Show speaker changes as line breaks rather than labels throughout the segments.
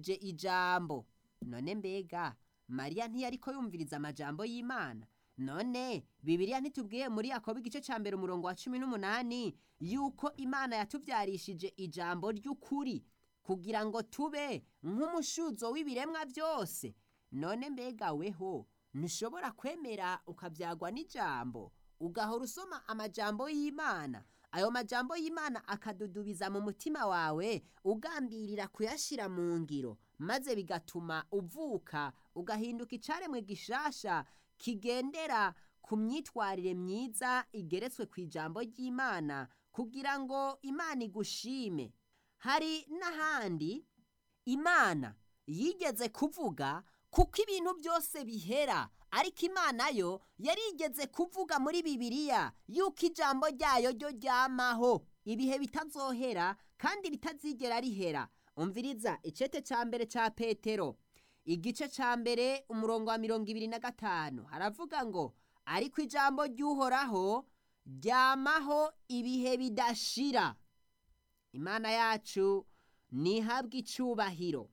yatubyarishije ijambo none mbega mariya ntiyariko yumviriza amajambo y'imana none bibiliya ntitubwiye muri yakobo igice cya mbere umurongo wa cumi n'umunani yuko imana yatubyarishije ijambo ry'ukuri kugira ngo tube nk'umushuzo w'ibiremwa byose none mbega weho ntushobora kwemera ukabyagwa n'ijambo ugahora usoma amajambo y'imana ayo majambo y'imana akadudubiza mu mutima wawe ugambirira kuyashyira mu ngiro maze bigatuma uvuka ugahinduka icaremwe gishasha kigendera ku myitwarire myiza igeretswe ku ijambo ry'imana kugira ngo imana igushime hari n'ahandi imana yigeze kuvuga kuko ibintu byose bihera ariko imana yo yarigeze kuvuga muri bibiliya yuko ijambo ryayo ryo ryamaho ibihe bitazohera kandi ritazigera rihera umviriza icete cya mbere cya petero igice cya mbere umurongo wa mirongo ibiri na gatanu haravuga ngo ariko ijambo ry'uhoraho ryamaho ibihe bidashira imana yacu ntihabwe icyubahiro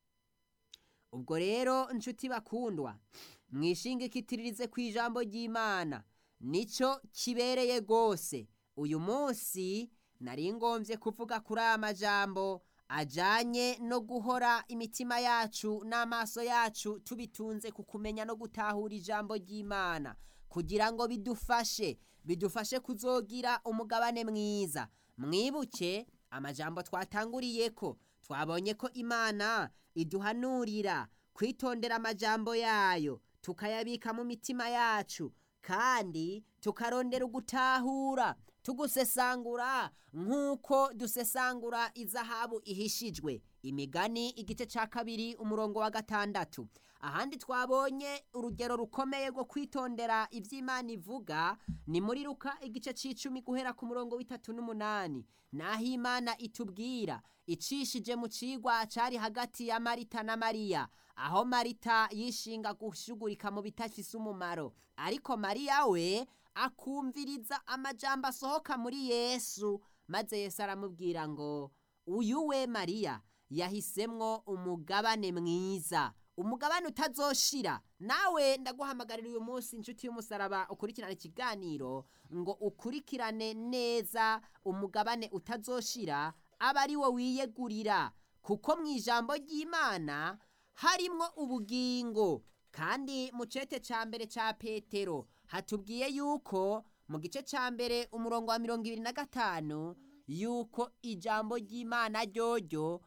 ubwo rero inshuti bakundwa mwishingikitirize ku ijambo ry'imana nicyo kibereye rwose uyu munsi nari ngombye kuvuga kuri aya majambo ajyanye no guhora imitima yacu n'amaso yacu tubitunze ku kumenya no gutahura ijambo ry'imana kugira ngo bidufashe bidufashe kuzogira umugabane mwiza mwibuke amajambo twatanguriye ko twabonye ko imana iduhanurira kwitondera amajambo yayo tukayabika mu mitima yacu kandi tukarondera ugutahura tugusesangura nk'uko dusesangura izahabu ihishijwe imigani igice cya kabiri umurongo wa gatandatu ahandi twabonye urugero rukomeye rwo kwitondera iby'imana ivuga ni muri ruka igice cy'icumi guhera ku murongo w'itatu n'umunani naho imana itubwira icishije mu cigwa cyari hagati ya marita na mariya aho marita yishinga gushugurika mu bitafise umumaro ariko mariya we akumviriza amajambo asohoka muri yesu maze yesu aramubwira ngo uyu we mariya yahisemwo umugabane mwiza umugabane utazoshira nawe ndaguhamagarira uyu munsi inshuti y'umusaraba ukurikirane ikiganiro ngo ukurikirane neza umugabane utazoshira aba ari wo wiyegurira kuko mu ijambo ry'imana harimwo ubugingo kandi mu cete cya mbere cya petero hatubwiye yuko mu gice cya mbere umurongo wa mirongo ibiri na gatanu yuko ijambo ry'imana ryoryo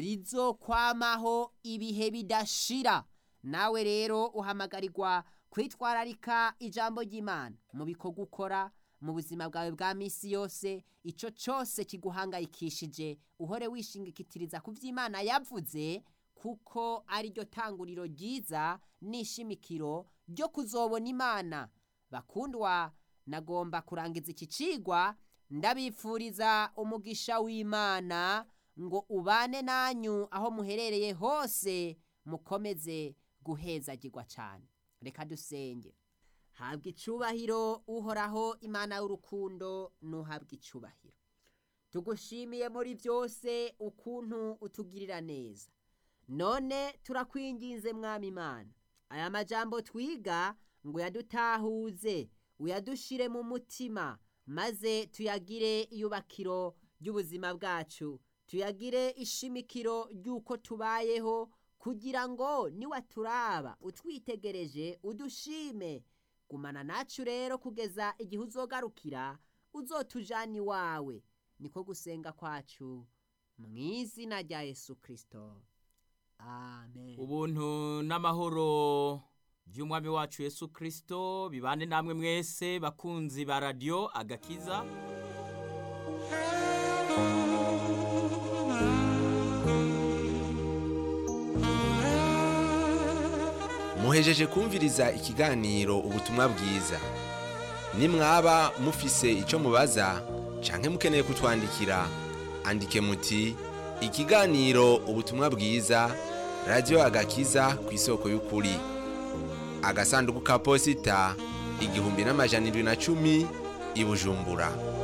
rizokwamaho ibihe bidashira nawe rero uhamagarirwa kwitwararika ijambo ry'imana mu bikorwa ukora mu buzima bwawe bwa minsi yose icyo cyose kiguhangayikishije uhore wishingikitiriza ku by'imana yavuze kuko ari ryo tanguriro ryiza n'ishimikiro ryo kuzobona imana bakundwa nagomba kurangiza iki cigwa ndabifuriza umugisha w'imana ngo ubane nanyu aho muherereye hose mukomeze guhezagirwa cyane reka dusenge habwa icubahiro uhoraho imana y'urukundo ntuhabwe icubahiro tugushimiye muri byose ukuntu utugirira neza none turakwinginze mwami imana aya majambo twiga ngo yadutahuze uyadushire mu mutima maze tuyagire iyubakiro ry'ubuzima bwacu tuyagire ishimikiro ry'uko tubayeho kugira ngo niwaturaba utwitegereje udushime gumana nacu rero kugeza igihe uzogarukira uzotujana iwawe niko gusenga kwacu mu izina rya yesu kirisito amen
ubuntu n'amahoro by'umwami wacu yesu kirisito bibane namwe mwese bakunzi ba radiyo agakiza
muhejeje kumviriza ikiganiro ubutumwa bwiza nimwaba mufise icyo mubaza canke mukeneye kutwandikira andike muti ikiganiro ubutumwa bwiza radiyo agakiza ku isoko y'ukuri agasanduku ka posita igihumbi n'amajana indwi na cumi i bujumbura